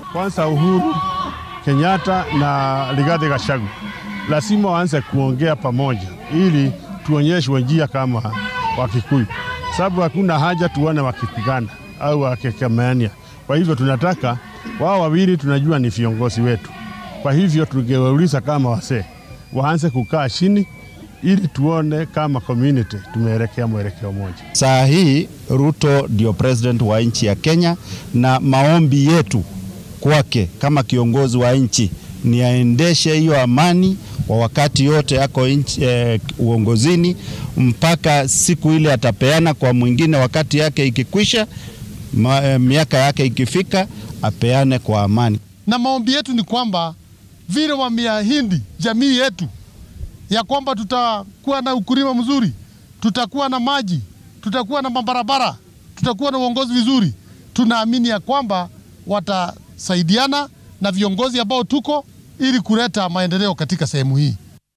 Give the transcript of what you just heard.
kwanza Uhuru Kenyatta na Rigathi Gachagua lazima waanze kuongea pamoja, ili tuonyeshwe njia kama Wakikuyu, sababu hakuna haja tuone wakipigana au wakikemeania. Kwa hivyo tunataka wao wawili, tunajua ni viongozi wetu. Kwa hivyo tungewauliza kama wasee waanze kukaa chini, ili tuone kama community tumeelekea mwelekeo moja. Saa hii Ruto ndio president wa nchi ya Kenya, na maombi yetu kwake kama kiongozi wa nchi ni aendeshe hiyo amani kwa wakati yote yako nchi, eh, uongozini mpaka siku ile atapeana kwa mwingine, wakati yake ikikwisha, ma, eh, miaka yake ikifika, apeane kwa amani. Na maombi yetu ni kwamba vile wameahidi jamii yetu ya kwamba tutakuwa na ukulima mzuri, tutakuwa na maji, tutakuwa na mabarabara, tutakuwa na uongozi vizuri. Tunaamini ya kwamba watasaidiana na viongozi ambao tuko ili kuleta maendeleo katika sehemu hii.